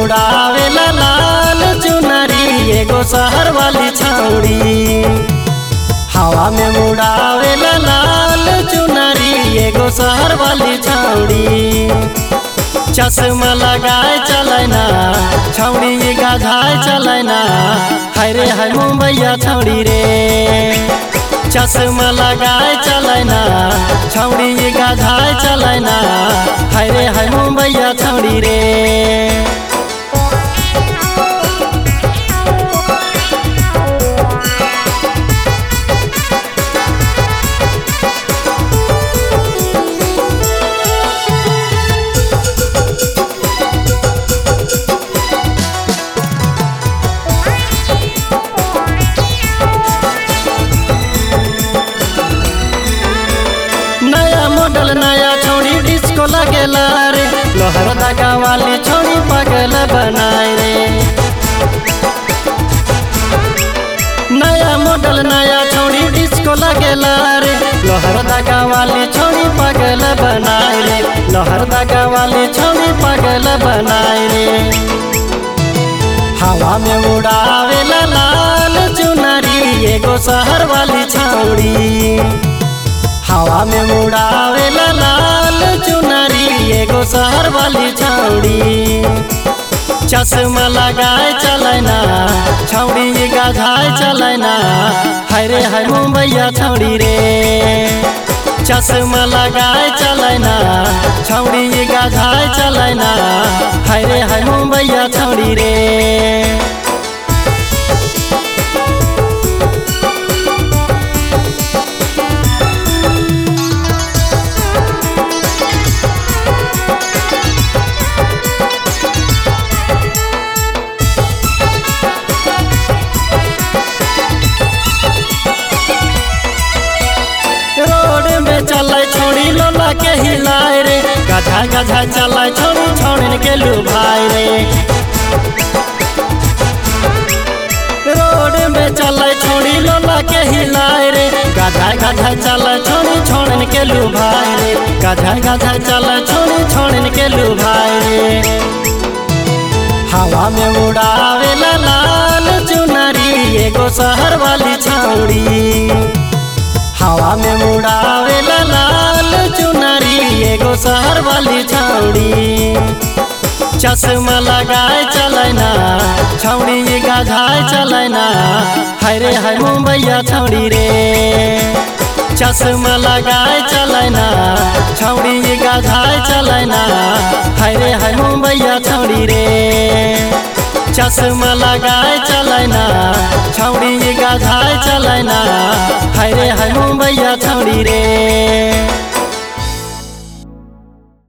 उड़ावेला लाल चुनरी एगो शहर वाली छौड़ी हवा में उड़ावेला लाल चुनरी एगो शहर वाली छौड़ी चश्मा लगाए चलैना छौड़ी गाझाए चलैना हाय रे हाय मुंबईया छौड़ी रे चश्मा लगाए चलैना छौड़ी गाझाए चलैना हाय रे हाय मुंबईया छौड़ी रे नया मॉडल नया छोड़ी डिस्को लगेला रे लोहर दगा वाली छोड़ी पगल बनाए रे नया मॉडल नया छोड़ी डिस्को लगेला रे लोहर दगा वाली छोड़ी पगल बनाए रे लोहर दगा वाली छोड़ी पगल बनाए रे हवा में उड़ावेला लाल चुनरी एगो शहर वाली छौड़ी हवा में उड़ावेला लाल चुनरी एगो शहर वाली छौड़ी चश्मा लगाए चलैना छौड़ी गाझाए चलैना हाय रे हाय मुंबईया छौड़ी रे चश्मा लगाए चलैना छौड़ी गाझाए चलैना हाय रे हाय मुंबईया छौड़ी रे रोड में चले छोड़ी लोला के हिलाए रे गधा गधा चले छोड़ी छोड़न के लुभाए रे रोड में चले छोड़ी लोला के हिलाए रे गधा गधा चले छोड़ी छोड़न के लुभाए रे गधा गधा चले छोड़ी छोड़न के लुभाए रे हवा में उड़ावेला लाल चुनरी एगो शहर वाली छौड़ी हवा में उड़ावेला लाल चुनरी एगो शहर वाली छौड़ी चश्मा लगाए चलैना छौड़ी गाझाए चलैना हाय रे हाय मुंबईया छौड़ी रे चश्मा लगाए चलैना छौड़ी गाझाए चलैना हाय रे हाय मुंबईया छौड़ी रे चश्मा लगाए चलैना